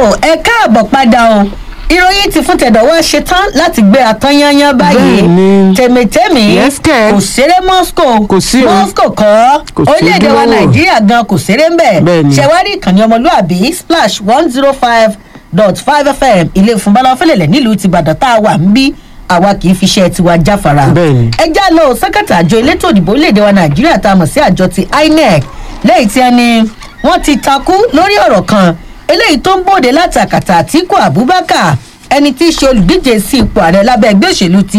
ẹ káàbọ̀ padà o ìròyìn ti fún tẹ̀dọ̀ wá ṣetán láti gbé atán yányán báyìí Bẹ́ẹ̀ni. tèmítèmí Yes, kẹ̀. kò ṣeré moscow Kò sí o. moscow kọ́ Kò sí orílẹ̀-èdè wa ojúlówó. nàìjíríà gan kò ṣeré ń bẹ̀ Bẹ́ẹ̀ni. ṣẹ̀wárí ìkànnì ọmọlúàbí splash one zero five dot five fm ilé ìfúnbalá fẹlẹ̀lẹ̀ nílùú ti ìbàdàn tá a wà ń bí àwa kì í fi iṣẹ́ tiwa jáfara Bẹ́ẹ̀ni. ẹ já lọ sẹ́kẹ̀tì àjọ elétò òdìbò orílẹ̀-èdè wa nàìjíríà tá a mọ̀ sí àjọ ti inec lẹ́yìn tí ẹni wọ́n ti takú lórí ọ̀rọ̀ kan eléyìí tó ń bòde láti àkàtà àtìkù abubakar ẹni tí í ṣe olùdíje sí ipò ààrẹ lábẹ́ ẹgbẹ́ òṣèlú ti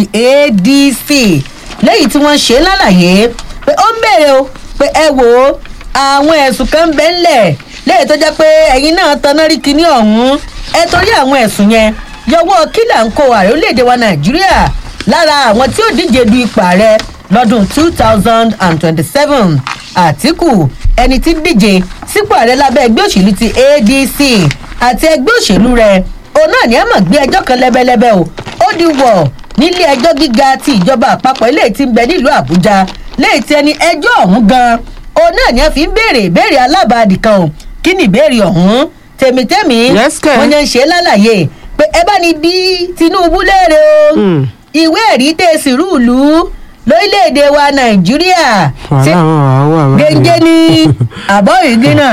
adc lẹ́yìn tí wọ́n ṣe é lálàyé pé ó ń bèrè o pé ẹ wò ó àwọn ẹ̀sùn kan ń bẹ́ ńlẹ̀ lẹ́yìn tó jẹ́ pé ẹ̀yin náà taná rí kinní ọ̀hún ẹ torí àwọn ẹ̀sùn yẹn yọwọ́ kílà ń kó ààrẹ orílẹ̀-èdè wa nàìjíríà lára àwọn tí ó díje du ipò ààrẹ lọ́dún two thousand and twenty-seven àtìkù ẹni tí díje sípò ààrẹ lábẹ́ ẹgbẹ́ òṣèlú ti adc àti ẹgbẹ́ òṣèlú rẹ̀ òun náà ní ẹ mọ̀ gbé ẹjọ́ kan lẹ́bẹ́lẹ́bẹ́ o ó di wọ̀ nílé ẹjọ́ gíga ti ìjọba àpapọ̀ eléyìí ti ń bẹ nílùú àbújá léyìí tí ẹni ẹjọ́ ọ̀hún gan òun náà ní ẹ fi ń béèrè ìbéèrè alábàádì kan o kí ni ìbéèrè ọ̀hún tèmítèmí Yes, kẹ̀. wọ́n yẹn ń ṣe é lálàyé pé ẹ bá ní bí tinubu léèrè o Mm. ìwé ẹ̀rí tẹ̀sí rúùlù lórílẹ̀‐èdè wa nàìjíríà ṣé wàhálà wọn wà wà. gẹ́gẹ́ ní àbọ̀ ìgbìnà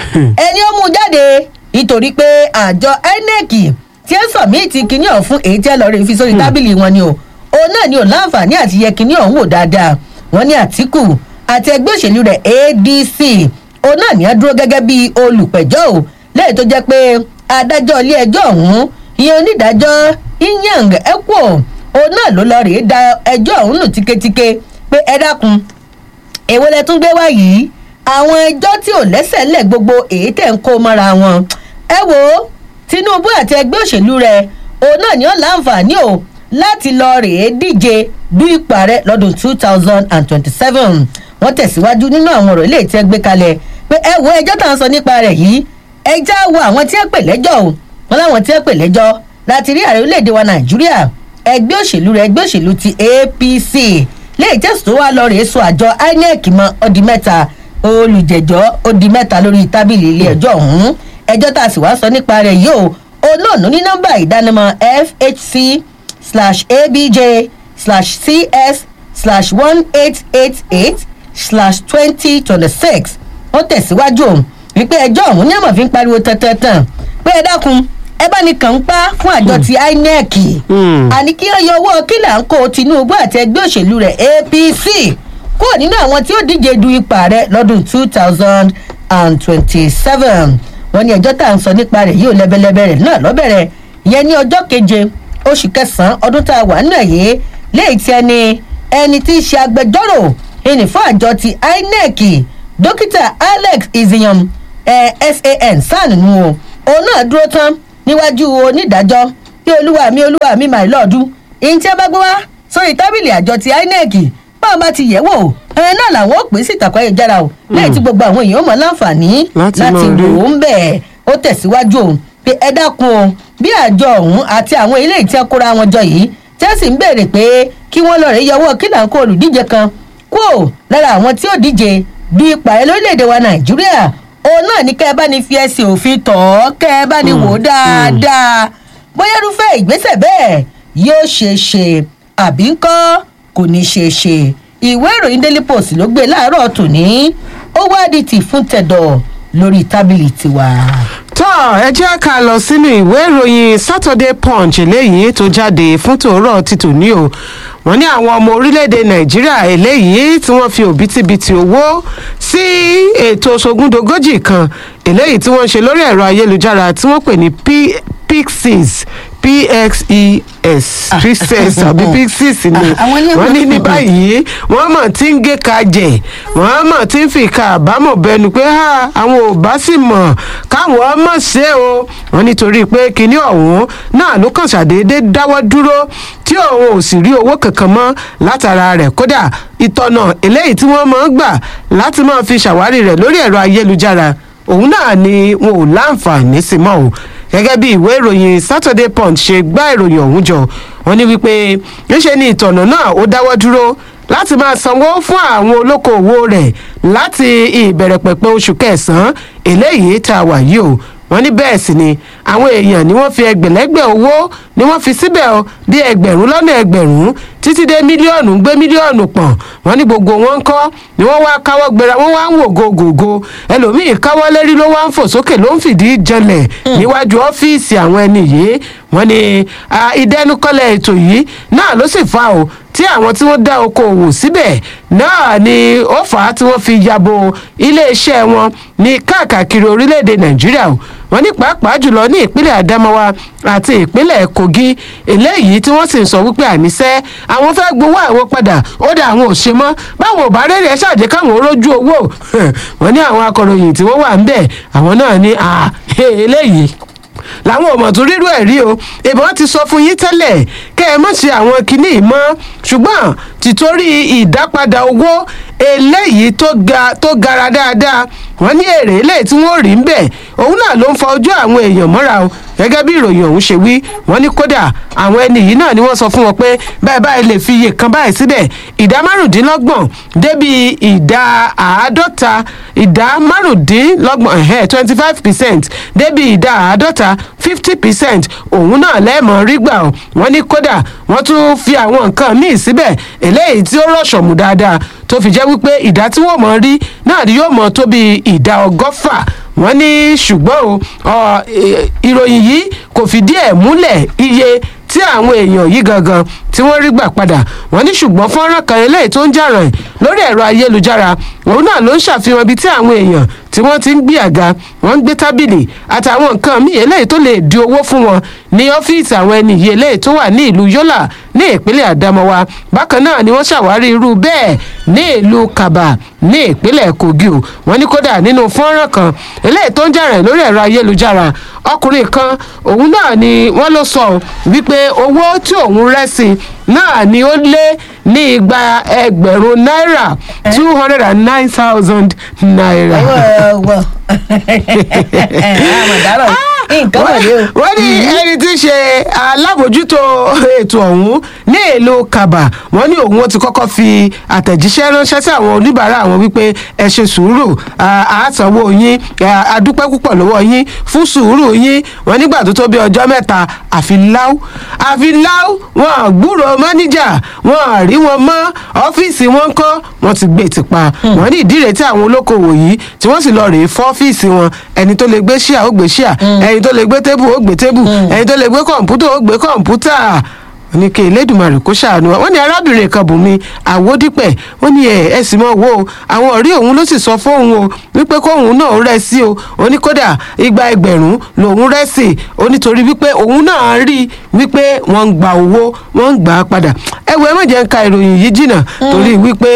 ẹni ó mú jáde nítorí pé àjọ inec tí ẹ sọ míì ti kinní ọ̀hún fún èyí tí ẹ lọ rí fi sórí tábìlì wọn ni o òun náà ni ò láǹfààní àti yẹ kinní ọ̀hún wò dáadáa wọn ní àtìkù àti ẹgbẹ́ òṣèlú rẹ̀ adc òun náà ní á dúró gẹ́gẹ́ bí olùpẹ̀jọ́ o lẹ́yìn tó jẹ́ pé adájọ́ ilé ẹjọ́ ọ̀hún ìyẹn onídàájọ́ inyang ekwo òun náà ló lọ rèé da ẹjọ́ ọ̀hún nù tíketíke pé ẹ dákun èwo lẹ tún gbé wá yìí àwọn ẹjọ́ tí ò lẹ́sẹ̀ lẹ̀ gbogbo èyí tẹ̀ ń kó mọ́ra wọn ẹ wo tinubu àti ẹgbẹ́ òṣèlú rẹ̀ òun náà ni ó láǹfààní o láti lọ rèé díje du ipò ààrẹ lọ́dún two thousand and twenty-seven wọ́n tẹ̀síwájú nínú àwọn ọ̀rọ̀ ilé tí ẹ gbé kalẹ̀ pé ẹ wo ẹjọ́ tá à ń sọ nípa rẹ̀ yìí ẹjá wo àwọn tí ẹ pè lẹ́jọ́ o wọn láwọn tí ẹ pè lẹ́jọ́ láti rí ààrẹ orílẹ̀-èdè wa nàìjíríà ẹgbẹ́ òṣèlú rẹ̀ ẹgbẹ́ òṣèlú ti apc léyìí tẹ̀sán tó wá lọ rèé so àjọ inec mọ́ ọdí mẹ́ta olùjẹ́jọ́ ọdí mẹ́ta lórí tábìlì ilé ẹjọ́ ọ̀hún ẹjọ́ tá a sì wá sọ nípa rẹ̀ yìí o olóòánú ní nọ́mbà ìdánimọ̀ fhc slash abj slash cs slash one eight eight eight slash twenty twenty six wọ́n tẹ̀síwájú òun wípé ẹjọ́ ọ̀hún ní àmọ̀ fi ń pariwo tẹ́tẹ́tàn pé ẹ dákun ẹ bá ní kàn ń pa fún àjọ ti inec Hmm. àní kí wọ́n yọ owó kílà ń kó tinubu àti ẹgbẹ́ òṣèlú rẹ̀ apc kúrò nínú àwọn tí ó díje du ipò ààrẹ lọ́dún two thousand and twenty-seven wọ́n ní ẹjọ́ tá à ń sọ nípa rẹ̀ yóò lẹ́bẹ̀lẹ́bẹ̀ rẹ̀ náà lọ́bẹ̀rẹ̀ ìyẹn ní ọjọ́ keje oṣù kẹsàn-án ọdún tá a wà nínú ẹ̀yẹ léyìí tí ẹni ẹni tí í ṣe agbẹjọ́rò ẹni fún àjọ ti inec dókítà alex iziyan eh, san san nu o òun náà dúró tán níwájú onídàájọ́ bí olúwa mi olúwa mi my lord ìyẹn tí a bá gbé wá sórí tábìlì àjọ ti inec báwọn bá ti yẹ̀ wò ẹ̀yìn náà làwọn ò pè sí ìtàkùn ayélujára o lẹ́yìn tí gbogbo àwọn èèyàn mọ̀ láǹfààní Láti láti máa rí. wò ó ń bẹ̀ ó tẹ̀síwájú o pé ẹ dákun o bí àjọ ọ̀hún àti àwọn ilé ìtẹ́ kóra wọn jọ yìí tẹ́sí ń béèrè pé kí wọ́n lọ rẹ̀ yọwọ́ kí là ń kó olùdíje kan kúò lára àwọn tí ó díje du ipò ààrẹ lórílẹ̀‐èdè wa nàìjíríà òun náà ní kẹ́ ẹ bá ní fi ẹsẹ̀ òfin tọ̀ ọ́ kẹ́ ẹ bá ní wò ó dáadáa bóyá irúfẹ́ ìgbésẹ̀ bẹ́ẹ̀ yóò ṣeé ṣe àbí ńkọ́ kò ní ṣeé ṣe ìwé ìròyìn daily post ló gbé láàárọ̀ tòní ó wá di tì fún tẹ̀dọ̀ lórí tábìlì tiwa. tọ́ ẹ jẹ́ ká lọ sínú ìwé ìròyìn saturday punch eléyìí tó jáde fún tòórọ́ ti tòní o wọ́n ní àwọn ọmọ orílẹ̀-èdè nàìjíríà eléyìí tí wọ́n fi òbítíbitì owó sí ètò sogúndogójì kan eléyìí tí wọ́n ṣe lórí ẹ̀rọ ayélujára tí wọ́n pè ní P- pixies pxes pixes àbí pixies ni Ah, àwọn ilé wọ́n ní ní ìwé- báyìí wọ́n mọ̀ tí ń gé ka jẹ̀ wọ́n mọ̀ tí ń fi ka àbámọ̀ bẹnu pé "Ha, àwọn ò bá sì mọ̀ káwọn mọ̀ ṣe o wọ́n nítorí pé kinní ọ̀hún náà ló kàn ṣàdédé dáwọ́ dúró tí òun ò sì rí owó kankan mọ́ látara rẹ̀ kódà ìtọ̀nà eléyìí tí wọ́n máa ń gbà láti máa fi ṣàwárí rẹ̀ lórí ẹ̀rọ ayélujára òun náà ni wọn ò láǹfààní sí mọ́ o gẹ́gẹ́ bí ìwé ìròyìn saturday punch ṣe gbá ìròyìn ọ̀hún jọ wọ́n ní wípé níṣe ni ìtọ̀nà náà ó dáwọ́ dúró láti máa sanwó fún àwọn olókoòwò rẹ̀ láti ìbẹ̀rẹ̀ pẹ̀pẹ̀ oṣù kẹsàn-án eléyìí tá a wà yìí o wọ́n ní bẹ́ẹ̀ sì ni àwọn èèyàn ni wọ́n fi ẹgbẹ̀lẹ́gbẹ̀ owó ni wọ́n fi síbẹ̀ o bí ẹgbẹ̀rún lọ́nà ẹgbẹ̀rún títí dé mílíọ̀nù gbé mílíọ̀nù pọ̀n wọ́n ní gbogbo wọn ń kọ́ ni wọ́n wá káwọ́ gbéra wọ́n wá ń wò gògògò ẹlòmíì káwọ́ lérí ló wá ń fò sókè ló ń fìdí janlẹ̀ níwájú ọ́fíìsì àwọn ẹni yìí wọ́n ní ìdẹnukọ́lẹ̀ ètò yìí náà ló sì fa o tí àwọn tí wọ́n dá okòòwò síbẹ̀ náà ni ó fà á tí wọ́n fi yabo iléeṣẹ́ wọn ní káàkiri orílẹ̀-èdè nàìjíríà o wọ́n ní pàápàá jùlọ ní ìpínlẹ̀ adamawa àti ìpínlẹ̀ kogi eléyìí tí wọ́n sì ń sọ wípé àníṣe àwọn fẹ́ gbowó àwọn padà ó dá àwọn ò ṣe mọ́ báwọn ò bá rẹ́rẹ́ ṣàjẹ́ káwọn rójú owó wọ́n ní àwọn akọ̀ròyìn tí wọ́n wà ń bẹ̀ àwọn náà ní eléyìí làwọn ọmọ tó rírú ẹ̀ rí o ìbọn ti sọ fún yín tẹ́lẹ̀ kẹ́ ẹ mọ̀ ṣe àwọn kinní yìí mọ́ ṣùgbọ́n tìtorí ìdápadà owó eléyìí tó ga tó gara dáadáa wọ́n ní èrè eléyìí tí wọ́n rí ń bẹ̀ òun náà ló ń fa ojú àwọn èèyàn mọ́ra o gẹ́gẹ́ bí ìròyìn ọ̀hún ṣe wí wọ́n ní kódà àwọn ẹni yìí náà ni wọ́n sọ fún wọn pé báyìí báyìí lè fi iye kan báyìí síbẹ̀ ìdá márùndínlọ́gbọ̀n débi ìdá àádọ́ta ìdá márùndínlọ́gbọ̀n ẹ̀hẹ́ twenty five percent débi ìdá àádọ́ta fifty percent òun náà lẹ́ẹ̀mọ́ rí gbà ọ́ wọ́n ní kódà wọ́n tún fi àwọn nǹkan míì síbẹ̀ eléyìí tí ó rọ̀ṣọ̀mù dáadáa tó fi jẹ́ wípé ìdá tí wọ́n mọ̀ rí náà ni yóò mọ̀ tó bí ìdá ọgọ́fà wọ́n ní ṣùgbọ́n o ìròyìn yìí kò fìdí ẹ̀ múlẹ̀ iye tí àwọn èèyàn yìí gangan tí wọ́n rí gbà padà wọ́n ní ṣùgbọ́n fọ́nrán kan eléyìí tó ń jà ràn lórí ẹ̀rọ ayélujára òun náà ló ń ṣàfihàn ibi tí àwọn èèyàn tí wọ́n ti ń gbé àga wọ́n ń gbé tábìlì àtàwọn nǹkan míì eléyìí tó lè di owó fún wọn ní ọ́fíìsì àwọn ẹni yìí eléyìí tó wà ní ìlú yọ́là ní ìpínlẹ̀ àdámọ́wá bákan náà ni wọ́n ṣàwárí irú bẹ́ẹ̀ ní ìlú kaba ní ìpínlẹ̀ kogi o wọ́n ní kódà nínú fọ́nrán kan eléyìí tó ń jà rẹ̀ lórí ẹ̀rọ ayélujára ọkùnrin kan òun náà ni wọ́n ló sọ wípé owó tí òun rẹ́ sí náà ni ó lé ní igba ẹgbẹ̀rún náírà two hundred and nine thousand naira. wọ àmọ̀dárọ̀ nǹkan wà lé o. wọ́n ní ẹni tí í ṣe alábòjútó ètò ọ̀hún ní ìlú kaba wọ́n ní òun ó ti kọ́kọ́ fi àtẹ̀jíṣẹ́ ránṣẹ́ sí àwọn oníbàárà àwọn wípé ẹ ṣe sùúrù àásánwó yín adúpẹ́ púpọ̀ lọ́wọ́ yín fún sùúrù yín wọ́n nígbà tó tó bí ọjọ́ mẹ́ta àfi láú àfi láú wọn gbúrò mọ́níjà wọn rí wọn mọ́ ọ́fíìsì wọn kọ́ wọ́n ti gbé tìpa wọ́n ní ìdí rẹ̀ tí àwọn olókoòwò yìí tí wọ́n sì lọ rèé fọ́ ọ́fíìsì wọn ẹni tó lè gbé ṣíà ó gbé ṣíà ẹni tó lè gbé tébù ó gbé tébù ẹni tó lè gbé kọ̀ǹpútà ó gbé kọ̀ǹpútà wọ́n ní kí elédùnmarè kó ṣàánú wa wọ́n ní arábìnrin kan bùnmi àwòdìpẹ̀ wọ́n ní ẹ̀ ẹ̀ sì mọ̀ wo àwọn ọ̀rẹ́ òun ló sì sọ fóun o wípé kóun náà rẹ̀ sí o ó ní kódà igba ẹgbẹ̀rún lòun rẹ̀ sí o nítorí wípé òun náà rí wípé wọ́n ń gba owó wọ́n ń gbà á padà ẹ wo ẹ má jẹ́ ń ka ìròyìn yìí jìnnà torí wípé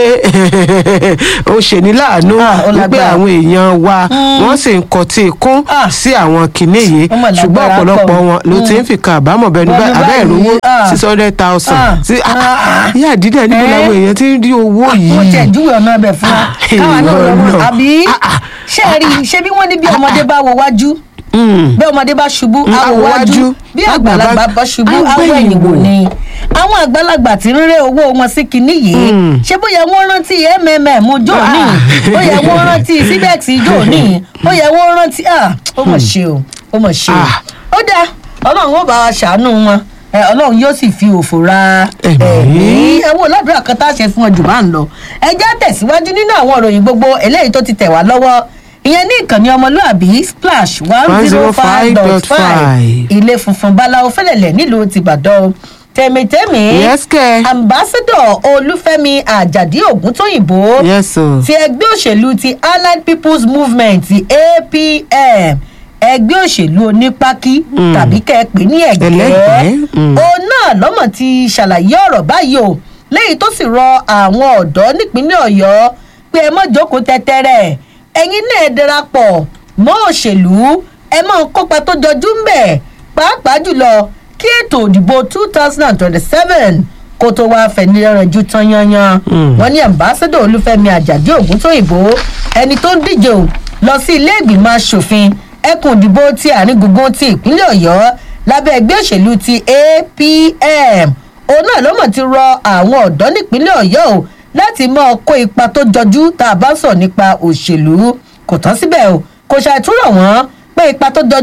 ó ṣèní láàánú wípé àwọn èèyàn wa wọ́n sì ń kọtí ikún sí àwọn kinní yìí ṣùgbọ́n ọ̀pọ̀lọpọ̀ wọn ló ti ń fi ka àbámọ̀ bẹnu abẹ́ ìrówó six hundred thousand sí ìyá àdídà níbo làwọn èèyàn ti ń rí owó yìí. mo tẹ̀ júwe ọ̀nà ẹbẹ̀ fún wa káwa náà lọ́wọ́ àbí ṣé ẹ rí i ṣé bí wọ́n ní bí ọmọdé bá wo wájú bí ọmọdé bá ṣubú àwọ̀ wájú bí àgbàlagbà bá ṣubú àwọ̀ ẹ̀yìn wò ni àwọn àgbàlagbà tí ń ré owó wọn sí kinní yìí ṣé bóyá wọ́n rántí mmm jò ní bóyá wọ́n rántí síbẹ̀x jò ní bóyá wọ́n rántí ó mọ̀ ṣe o ó mọ̀ ṣe o ó dáa ọlọ́run ó bá wa ṣàánú wọn ọlọ́run yóò sì fi òfò ra ẹ̀mí ẹ wo ládùúrà kan tá a ṣe fún ọ jù bá ń lọ ẹ já tẹ̀síwájú nínú àwọn ìròyìn gbogbo eléyìí tó ti tẹ̀ wá lọ́wọ́ ìyẹn ní ìkànnì ọmọlúàbí splash one zero five dot five ilé funfun báláwo fẹlẹ̀lẹ̀ nílùú tìbàdàn tẹ̀mítẹ́mí ambassador olúfẹ́mi àjàdí ògúntóyìnbó ti ẹgbẹ́ òṣèlú ti allied people's movement apm ẹgbẹ́ òṣèlú onípákí tàbí kẹ́ẹ̀pẹ́ ní ẹ̀gẹ́ òun náà lọ́mọ̀ ti ṣàlàyé ọ̀rọ̀ báyìí o léyìí tó sì rọ àwọn ọ̀dọ́ nípínlẹ̀ ọ̀yọ́ pé ẹ mọ̀ jókòó tẹ́tẹ́rẹ́ ẹ̀yin náà darapọ̀ mọ́ òṣèlú ẹ mọ̀ kópa tó jọjú ń bẹ̀ pàápàá jùlọ kí ètò òdìbò two thousand and twenty-seven kó tó wáá fẹ̀nirẹ́rẹ́ ju tán yanyan wọ́n ní ambassador olúfẹ́mi àjàdí ògúntóyìnbó ẹni tó ń díje o lọ sí ilé ìgbìmọ̀ asòfin ẹkùn ìdìbò ti àárín gbùngbùn ti ìpínlẹ̀ ọ̀yọ́ lábẹ́ ẹgbẹ́ òṣèlú ti apm òun náà ló mọ̀ ti rọ àwọn ọ̀dọ́ nípínlẹ̀ ọ̀yọ́ o láti máa kó ipa tó jọjú tá a bá sọ nípa òṣèlú kò tán síbẹ̀ o kò ṣàìtúrọ̀ wọ́n pé ipa tó jọjú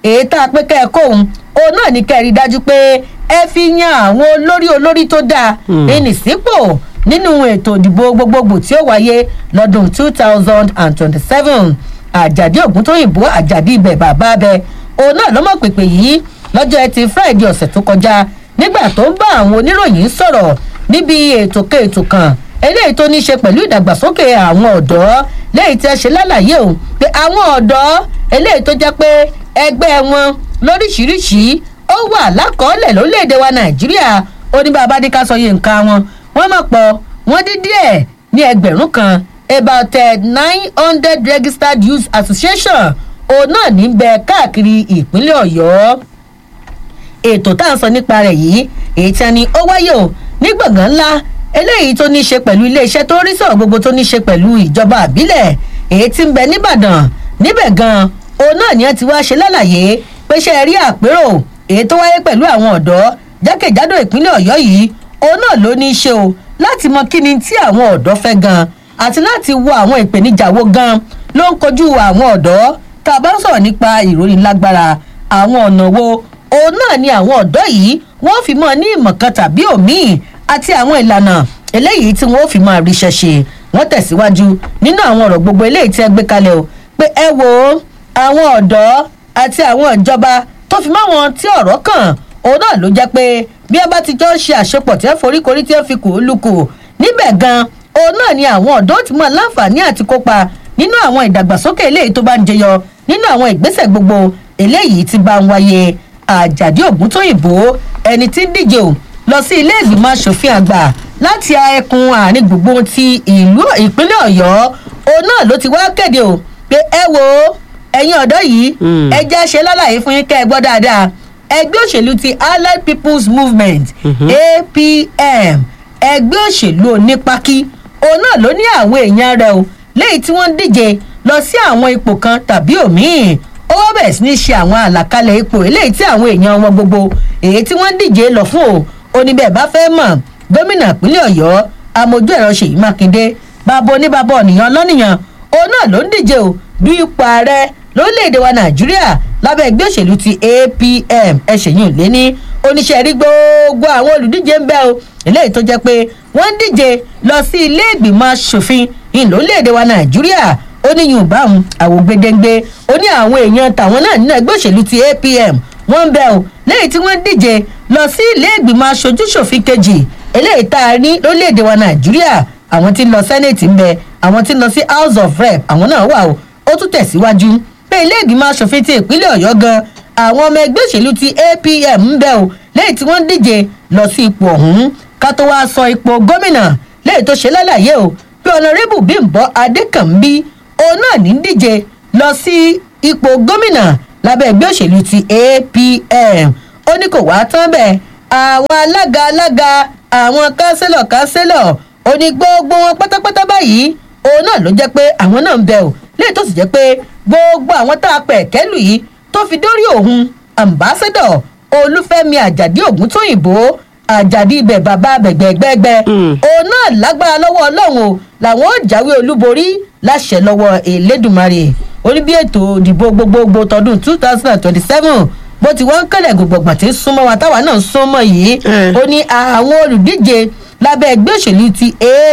èyí tá a pé kẹ́ ẹ kóhun òun náà ní kẹ́ ẹ rí i dájú pé ẹ fi yan àwọn olórí olórí tó dáa ẹnì sípò nínú ètò ìdìbò gbogbogbò tí ó wáyé lọ́dún two thousand and twenty-seven àjàdí ògúntóyìnbó àjàdí ibẹ̀ bàbá bẹ òun náà lọ́mọ pèpè yìí lọ́jọ́ ẹtì friday ọ̀sẹ̀ tó kọjá nígbà tó ń bá àwọn oníròyìn sọ̀rọ̀ níbi ètò kan ètò kan eléyìí tó ní í ṣe pẹ̀lú ìdàgbàsókè àwọn ọ̀dọ́ léyìí tí ẹ ṣe lálàyé o pé àwọn ọ̀dọ́ eléyìí tó jẹ́ pé ẹgbẹ́ wọn lóríṣiríṣi ó wà lákọọ́lẹ̀ lórílẹ̀‐èdè wa nàìjíríà ó ní bàbá dé ká sọ yé nǹkan wọn wọ́n mọ̀ pọ̀ wọ́n dín díẹ̀ ní ẹgbẹ̀rún kan about nine hundred registered youth association òun náà ní bẹ káàkiri ìpínlẹ̀ ọ̀yọ́ ètò tá à ń sọ nípa rẹ̀ yìí èyí tí a ní ó wáyé o ní gbọ̀ngàn ńlá eléyìí tó ní í ṣe pẹ̀lú iléeṣẹ́ tó rí sọ̀rọ̀ gbogbo tó ní í ṣe pẹ̀lú ìjọba àbílẹ̀ èyí tí ń bẹ nìbàdàn níbẹ̀ gan òun náà ni wọ́n ti wá ṣe lálàyé pé ṣe rí àpérò èyí tó wáyé pẹ̀lú àwọn ọ̀dọ́ jákèjádò ìpínlẹ̀ ọ̀yọ́ yìí òun náà ló ní í ṣe o láti mọ kí ni tí àwọn ọ̀dọ́ fẹ́ gan àti láti wo àwọn ìpèníjà wo gan ló ń kojú àwọn ọ̀dọ́ tá a bá ń sọ̀rọ̀ nípa ìròyìn lágbára àwọn ọ̀nà wo òun náà ni àwọn ọ̀dọ́ yìí wọ́n fi mọ́ ní ìmọ̀ kan tàbí òmíì àti àwọn ìlànà eléyìí tí wọ́n fi máa ríṣẹ́ ṣe wọ́n tẹ̀síwájú nínú àwọn ọ̀rọ̀ gbogbo eléyìí tí ẹ gbé kalẹ̀ o pé ẹ wo àwọn ọ̀dọ́ àti àwọn ìjọba tó fi máa wọn tí ọ̀rọ̀ kàn òun náà ló jẹ́ pé bí ẹ bá ti jọ ń ṣe àṣepọ̀ tí ẹ foríkorí tí ẹ fi kù ú lukù níbẹ̀ gan òun náà ni àwọn ọ̀dọ́ ti mọ láǹfààní àti kópa nínú àwọn ìdàgbàsókè eléyìí tó bá ń jẹyọ nínú àwọn ìgbésẹ̀ gbogbo eléyìí ti bá ń wáyé àjàdí ògúntóyìnbó ẹni tí ń díje o lọ sí ilé ìgbìmọ̀ asòfin àgbà láti ẹkùn àárín gbùngbùn ti ìlú ìpínlẹ̀ ọ̀yọ́ òun náà ló ti wá kéde o pé ẹ wo ẹ̀yin ọ̀dọ́ yìí ẹ jẹ́ ṣe lálàyé fún yín kẹ́ ẹ gbọ́ dáadáa ẹgbẹ́ òṣèlú ti allied people's movement apm ẹgbẹ́ òṣèlú onípákí òun náà ló ní àwọn èèyàn rẹ o léyìí tí wọ́n ń díje lọ sí àwọn ipò kan tàbí òmíì ó wá bẹ̀rẹ̀ sí ní ṣe àwọn àlàkalẹ̀ ipò eléyìí tí àwọn èèyàn wọn gbogbo èyí tí wọ́n ń díje lọ fún o oníbẹ̀ bá fẹ́ mọ̀ gómìnà ìpínlẹ̀ ọ̀yọ́ amójú ẹ̀rọ ṣèyí mákindé bàbá oníbàbá ọ̀nìyàn lọ́nìyàn òun náà ló ń díje o bí ipò ààrẹ lórílẹ̀‐èdè wa nàìjíríà lábẹ́ ẹgbẹ́ òṣèlú ti apm ẹ̀ṣẹ̀yìn lé ní oníṣẹ́ rí gbogbo àwọn olùdíje ń bẹ́ o eléyìí tó jẹ́ pé wọ́n ń díje lọ sí ilé ìgbìmọ̀ asòfin ìlórílẹ̀‐èdè wa nàìjíríà ó ní yorùbá òun àwògbedengbe ó ní àwọn èèyàn tàwọn náà nínú ẹgbẹ́ òṣèlú ti apm wọ́n ń bẹ́ o lẹ́yìn tí wọ́n díje lọ sí ilé ìgbìmọ̀ aṣojúṣòfin kejì eléyìí tá a ní lórílẹ̀‐èdè wa nàìjíríà àwọn tí ń lọ sẹ́nẹ̀tì ń bẹ àwọn tí ń lọ sí house of rep àwọn náà wà o ó tún tẹ̀síwájú pé ilé ìgbìmọ̀ asòfin ti ìpínlẹ̀ ọ̀yọ́ gan àwọn ọmọ ẹgbẹ́ òṣèlú ti apm ń bẹ o lẹ́yìn tí wọ́n díje lọ sí ipò ọ̀hún ká tó wáá sọ ipò gómìnà lẹ́yìn tó ṣe lálàyé o pé ọ̀nàrẹ́bù bímbọ adékànbí òun náà ní díje lọ sí ipò gómìnà lábẹ́ ẹgbẹ́ òṣèlú ti apm ó ní kò wá tán bẹ́ẹ̀ àwọn alága alága àwọn kánsílọ̀ kánsílọ̀ ó ní gbogbo wọn pátápátá báyìí òun náà ló jẹ́ pé àwọn náà ń bẹ ò léyìí tó sì jẹ́ pé gbogbo àwọn tá a pẹ̀ kẹ́lù yìí tó fi dórí òun ambassador olúfẹ́mi àjàdí ògúntóyìnbó àjàdí ibẹ̀ bàbá bẹ̀gbẹ̀gbẹ̀gbẹ̀ òun náà lágbára lọ́wọ́ ọlọ́run o làwọn ò jáwé olúborí láṣẹ lọ́wọ́ elédùnmarè orí bí ètò ìdìbò gbogbogbò tọdún two thousand and twenty-seven bó ti wọ́n ń kẹ́lẹ̀ gbogbogbò tí ń súnmọ́ wa táwa náà ń súnmọ́ yìí ó ní àwọn olùdíje lábẹ́ ẹgbẹ́ òṣèlú ti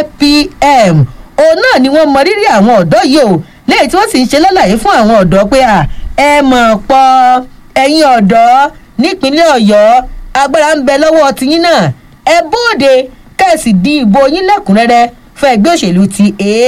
apm òun náà ni wọ́n mọ rírì àwọn ọ̀dọ́ yìí o lẹ́yìn tí wọ́n sì ń ṣe lálàyé fún àwọn ọ̀dọ́ pé à ẹ mọ̀ pọ̀ ẹ̀yin ọ̀dọ́ nípínlẹ̀ ọ̀yọ́ agbára ń bẹ lọ́wọ́ tiyín náà ẹ bóde kẹ́sì di ìbò yín lẹ́kùnrẹ́rẹ́ fún ẹgbẹ́ òṣèlú ti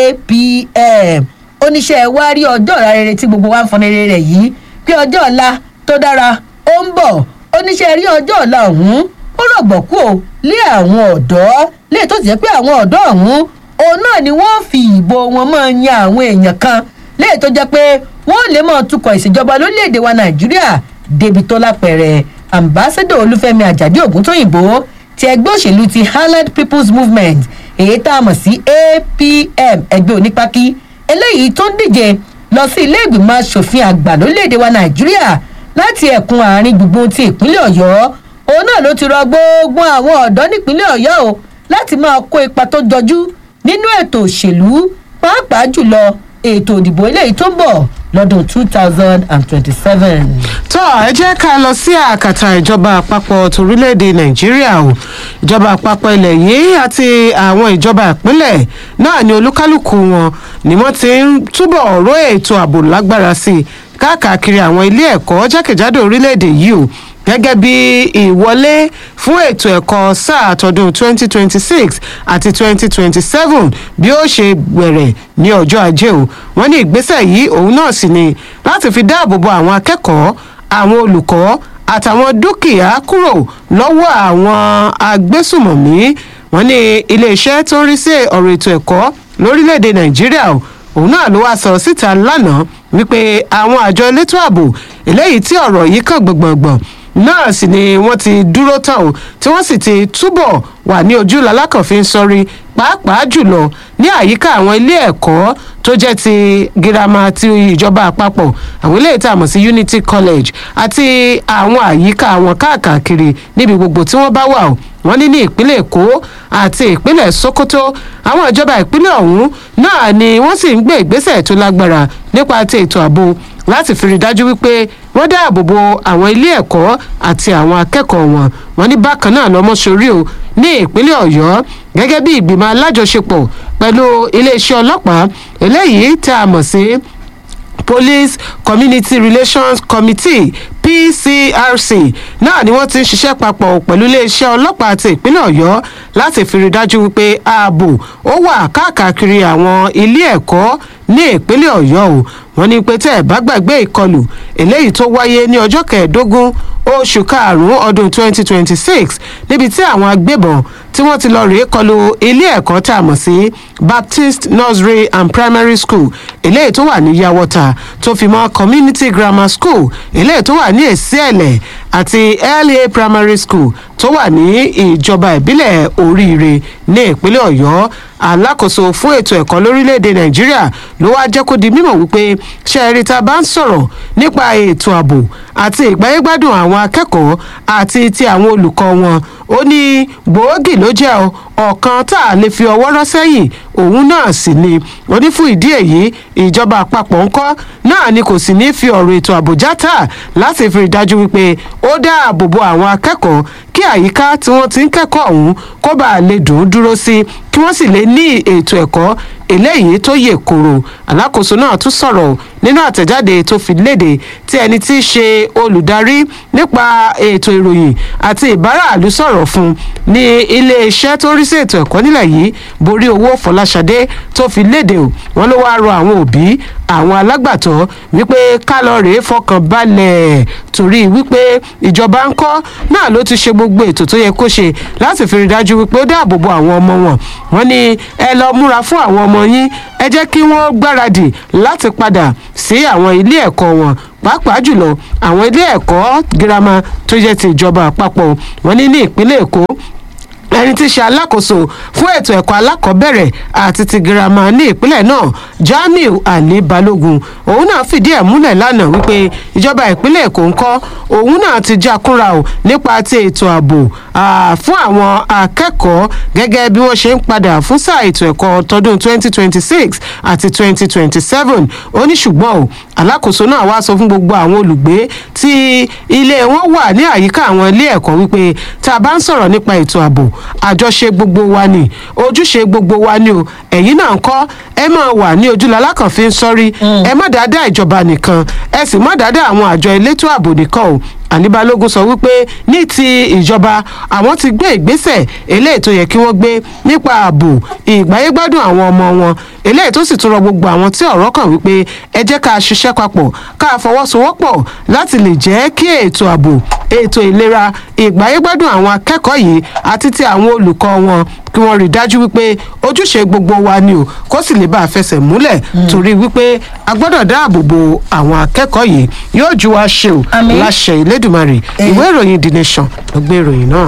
apm oníṣẹ́ wa rí ọjọ́ ọ̀la rere tí gbogbo wa ń fọn rere rẹ̀ yìí pé ọjọ́ ọ̀la tó dára ó ń bọ̀ oníṣẹ́ rí ọjọ́ ọ̀la ọ̀hún ó rọ̀gbọ̀kú o lé àwọn ọ̀dọ́ lè tó ti jẹ́ pé àwọn ọ̀dọ́ ọ̀hún òun náà ni wọ́n fi ìbò wọn máa yan àwọn èèyàn kan lè tó jẹ́ pé wọ́n lè máa tukọ̀ ìṣèjọba lórílẹ̀‐èdè wa nàìjíríà débi tó lápẹ̀rẹ̀ ambassador olúfẹ́mi àjàdí ògúntóyìnbó ti ẹgbẹ́ òṣèlú ti highland people's movement èyí tá a mọ̀ sí apm ẹgbẹ́ onípákí eléyìí tó ń díje lọ sí ilé ìgbìmọ̀ asòfin àgbà lórílẹ̀‐èdè wa nàìjíríà láti ẹ̀kún àárín gbùngbùn ti ìpínlẹ̀ ọ̀yọ́ òun náà ló ti rọ gbogbo àwọn ọ̀dọ́ nípínlẹ̀ ọ̀yọ́ o láti máa kó ipa tó jọjú nínú ètò òṣèlú pàápàá jùlọ ètò òdìbò eléyìí tó ń bọ̀ lọ́dún two thousand and twenty-seven. tó ẹ jẹ́ ká lọ sí àkàtà ìjọba àpapọ̀ torílẹ̀-èdè nàìjíríà o ìjọba àpapọ̀ ilẹ̀ yìí àti àwọn ìjọba ìpínlẹ̀ náà ni olúkálùkù wọn ni wọ́n ti ń túbọ̀ ró ètò ààbò lágbára sí i káàkiri àwọn ilé ẹ̀kọ́ jákèjádò orílẹ̀-èdè yìí o gẹ́gẹ́ bí ìwọlé fún ètò ẹ̀kọ́ sáà tọdún 2026 àti 2027 bí ó ṣe bẹ̀rẹ̀ ní ọjọ́ ajé o wọ́n ní ìgbésẹ̀ yìí òun náà sì ni láti fi dáàbò bo àwọn akẹ́kọ̀ọ́ àwọn olùkọ́ àtàwọn dúkìá kúrò lọ́wọ́ àwọn agbésùmọ̀mí wọ́n ní iléeṣẹ́ tó ń rí sí ọ̀rọ̀ ètò ẹ̀kọ́ lórílẹ̀‐èdè nàìjíríà o òun náà ló wá sọ síta lánàá wípé àwọn àjọ elétò ààbò eléyìí tí ọ̀rọ̀ yìí kàn gbọ̀ngbọ̀ngbọ̀n náà sì ni wọ́n ti dúró tán o tí wọ́n sì ti túbọ̀ wà ní ojú lalákànfin sọrí pàápàá jùlọ ní àyíká àwọn ilé ẹ̀kọ́ tó jẹ́ ti girama ti ìjọba àpapọ̀ àwọn ilé ìta àmọ̀ sí unity college àti àwọn àyíká àwọn káàkiri níbi gbogbo tí wọ́n bá wà o wọ́n ní ní ìpínlẹ̀ èkó àti ìpínlẹ̀ sokoto àwọn ìjọba ìpínlẹ̀ ọ̀hún náà ni wọ́n sì ń gbé ìgbésẹ̀ tó lágbára nípa ti ètò ààbò láti fi rí dájú wípé wọ́n dáàbò bo àwọn ilé ẹ̀kọ́ àti àwọn akẹ́kọ̀ọ́ wọn wọn ní bákan náà lọ́mọ́sórí o ní ìpínlẹ̀ ọ̀yọ́ gẹ́gẹ́ bí ìgbìmọ̀ alájọṣepọ̀ pẹ̀lú iléeṣẹ́ ọlọ́pàá eléyìí tá a mọ̀ sí police community relations committee pcrc náà ni wọ́n ti ń ṣiṣẹ́ papọ̀ pẹ̀lú iléeṣẹ́ ọlọ́pàá ti ìpínlẹ̀ ọ̀yọ́ láti fi rí dájú wípé ààbò ó wà káàkiri àwọn ilé ẹ̀kọ́ ní ìpínlẹ̀ ọ̀yọ́ o wọ́n ní pé tẹ́ ẹ̀ bá gbàgbé ìkọlù eléyìí tó wáyé ní ọjọ́ kẹẹ̀ẹ́dógún oṣù karùn-ún ọdún 2026 níbi tí àwọn agbébọn tí wọ́n ti lọ rèé kọlu ilé ẹ̀kọ́ tá a mọ̀ sí baptist nursery and primary school eléyìí tó wà ní yawọta tó fi mọ́ community grammar school eléyìí tó wà ní èsìẹ̀lẹ̀ àti la primary school tó wà ní ìjọba ìbílẹ̀ oríire ní ìpínlẹ̀ ọ̀yọ́ alákòóso fún ètò ẹ̀kọ́ lórílẹ̀‐èdè nàìjíríà ló wá jẹ́ kó di mímọ̀ wípé ṣẹ́ẹ̀rì tá a bá ń sọ̀rọ̀ nípa ètò ààbò àti ìgbáyégbádùn àwọn akẹ́kọ̀ọ́ àti ti àwọn olùkọ́ wọn ó ní gbòógì ló jẹ́ ọ̀kan tá a lè fi ọwọ́ rọ́ sẹ́yìn òun náà sì ni ó ní fún ìdí èyí ìjọba àpapọ̀ ńkọ́ náà ni kò sì ní fi ọ̀rọ̀ ètò ààbò játa láti fi dájú wípé ó dáàbò bo àwọn akẹ́kọ̀ọ́ kí àyíká tí wọ́n ti ń kẹ́kọ̀ọ́ ọ̀hún kó bàa lè dùn ún dúró sí kí wọ́n sì lè ní ètò ẹ̀kọ́ eléyìí tó yè koro alákòóso náà tún sọ̀rọ̀ nínú àtẹ̀jáde tó fi léde tí ẹni tí í ṣe olùdarí nípa ètò ìròyìn àti ìbáraàlú sọ̀rọ̀ fún ní iléeṣẹ́ tó rí sí ètò ẹ̀kọ́ nílẹ̀ yìí borí owó fọláṣadé tó fi léde o wọn ló wáá rọ àwọn òbí àwọn alágbàtọ́ wípé kálọ̀rì fọkàn balẹ̀ torí wípé ìjọba ń kọ́ náà ló ti ṣe gbogbo ètò tó yẹ kó ṣe láti fi rí dájú wípé ó dáàbò bo àwọn ọmọ wọn wọn ní ẹ lọ múra fún àwọn ọmọ yín ẹ jẹ́ kí wọ́n gbáradì láti padà sí àwọn ilé ẹ̀kọ́ wọn pàápàá jùlọ àwọn ilé ẹ̀kọ́ girama tó jẹ́ ti ìjọba àpapọ̀ wọn ní ní ìpínlẹ̀ èkó ẹni tí í ṣe alákòóso fún ètò ẹ̀kọ́ alákọ̀ọ́bẹ̀rẹ̀ àti ti girama ní ìpínlẹ̀ náà jamiu ali balogun òun náà fìdí ẹ̀ múlẹ̀ lánàá wípé ìjọba ìpínlẹ̀ èkó ń kọ́ òun náà ti já kúnra o nípa ti ètò ààbò fún àwọn akẹ́kọ̀ọ́ gẹ́gẹ́ bí wọ́n ṣe ń padà fún sáà ètò ẹ̀kọ́ tọdún 2026 àti 2027 ó ní ṣùgbọ́n o alákòóso náà wá sọ fún gbogbo àwọn olùgbé tí ilé wọn wà ní àyíká àwọn ilé ẹ̀kọ́ wípé tá a bá ń sọ̀rọ̀ nípa ètò ààbò àjọṣe gbogbo wa ni ojúṣe gbogbo wa ni o ẹ̀yin náà ń kọ́ ẹ máa wà ní ojúlọ alákànfin sọ́rí ẹ má dáadáa ìjọba nìkan ẹ sì má dáadáa àwọn àjọ elétò ààbò nìkan o àníbalógun sọ wípé ní ti ìjọba àwọn ti gbé ìgbésẹ̀ eléyìí tó yẹ kí wọ́n gbé nípa ààbò ìgbáyégbádùn àwọn ọmọ wọn eléyìí tó sì tún rọ gbogbo àwọn tí ọ̀rọ̀ kàn wípé ẹ jẹ́ ká ṣiṣẹ́ papọ̀ ká fọwọ́sowọ́pọ̀ láti lè jẹ́ kí ètò ààbò ètò ìlera ìgbáyégbádùn àwọn akẹ́kọ̀ọ́ yìí àti ti àwọn olùkọ́ wọn kí wọ́n rí dájú wípé ojúṣe gbogbo wa ni o kó sì lè bá a fẹsẹ̀ múlẹ̀ torí wípé a gbọ́dọ̀ dáàbò bo àwọn akẹ́kọ̀ọ́ yìí yóò ju wa ṣe o láṣẹ ìlédùmarè ìwé ìròyìn the nation ló gbé ìròyìn náà.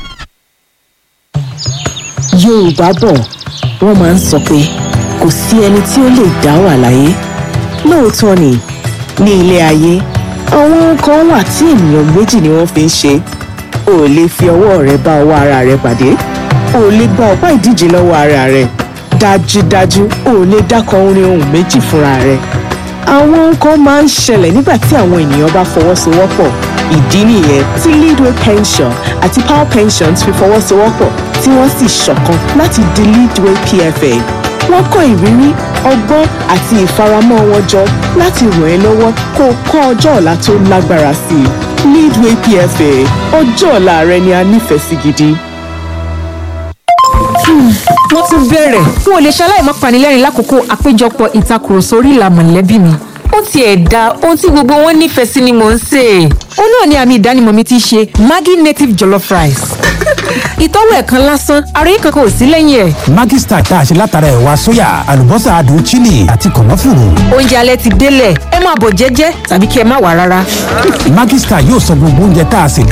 yorùbá bọ̀ wọ́n máa ń sọ pé kò sí ẹni tí ó lè dá wà láyé lóòótọ́ ni ní ilé ayé àwọn ohun kan wà tí ènìyàn méjì ni wọ́n fi ń ṣe o ò lè fi ọwọ́ rẹ bá ọwọ́ ara rẹ pàdé o ò lè gba ọ̀pá ìdíje lọ́wọ́ ara rẹ dájúdájú o ò lè dákọ orin ohun méjì fúnra rẹ àwọn nǹkan máa ń ṣẹlẹ̀ nígbà tí àwọn ènìyàn bá fọwọ́sowọ́pọ̀ ìdí nìyẹn tí leadway pension àti power pensions fi fọwọ́sowọ́pọ̀ tí wọ́n sì ṣọ̀kan láti di leadway pfa wọ́n kó ìrírí ọgbọ́n àti ìfaramọ́ wọn jọ láti ràn ẹ́ lọ́wọ́ kó o kọ́ ọjọ́ ọ̀la tó lágbára sí i leadway pfa ọjọ́ ọ̀la rẹ ni a nífẹ̀ẹ́ sí gidi. wọ́n tún bẹ̀rẹ̀ n ò lè ṣaláì má panilẹ́rìn lákòókò àpéjọpọ̀ ìtakùrọ̀sọ orí ìlà mọ̀lẹ́bí mi. ó tiẹ̀ da ohun tí gbogbo wọn nífẹ̀ẹ́ sí ni mò ń sè é. ó náà ni àmì ìdánimọ̀ mi ti ṣe maggi native jollof rice. ìtọ́wò ẹ̀ kan lásán ara yìí kankan ò sí lẹ́yìn ẹ̀. Maggi Star tá a ṣe látara ẹ̀wà sóyà àlùbọ́sà adùn chili àti kànáfùrù. oúnjẹ alẹ́ ti délẹ̀ ẹ máa bọ̀ jẹ́jẹ́ tàbí kí ẹ má wà rárá. Maggi Star yóò sọ gbogbo oúnjẹ tá a sè